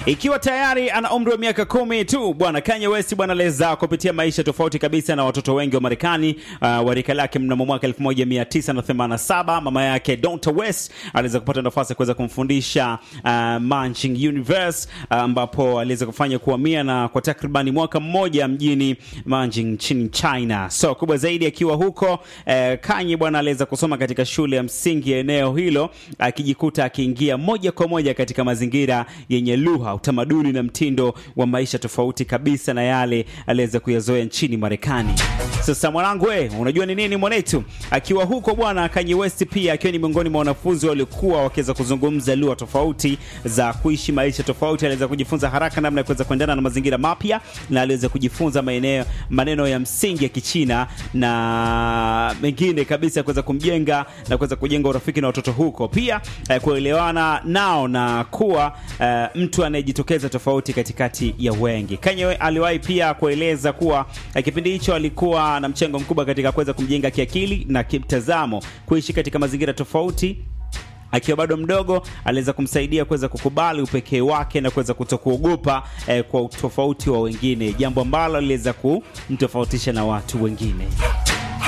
Ikiwa tayari ana umri wa miaka kumi tu, bwana Kanye West bwana aliweza kupitia maisha tofauti kabisa na watoto wengi wa Marekani uh, wa rika lake. Mnamo mwaka 1987 mama yake Donta West aliweza kupata nafasi ya kuweza kumfundisha uh, Manching Universe ambapo uh, aliweza kufanya kuhamia na kwa takribani mwaka mmoja mjini Manching nchini China. So kubwa zaidi akiwa huko uh, Kanye bwana aliweza kusoma katika shule ya msingi ya eneo hilo akijikuta akiingia moja kwa moja katika mazingira yenye lugha, utamaduni na mtindo wa maisha tofauti kabisa na yale aliweza kuyazoea nchini Marekani. Sasa mwanangu, we unajua ni nini mwanetu? Akiwa huko bwana Kanye West pia akiwa ni miongoni mwa wanafunzi waliokuwa wakiweza kuzungumza lugha tofauti za kuishi maisha tofauti, aliweza kujifunza haraka namna ya kuweza kuendana na mazingira mapya na aliweza kujifunza maeneo maneno ya msingi ya Kichina na mengine kabisa ya kuweza kumjenga na kuweza kujenga urafiki na watoto huko, pia eh, kuelewana nao na kuwa eh, mtu anayejitokeza tofauti katikati ya wengi. Kanye aliwahi pia kueleza kuwa eh, kipindi hicho alikuwa na mchango mkubwa katika kuweza kumjenga kiakili na kimtazamo, kuishi katika mazingira tofauti akiwa bado mdogo aliweza kumsaidia kuweza kukubali upekee wake na kuweza kutokuogopa eh, kwa utofauti wa wengine, jambo ambalo aliweza kumtofautisha na watu wengine.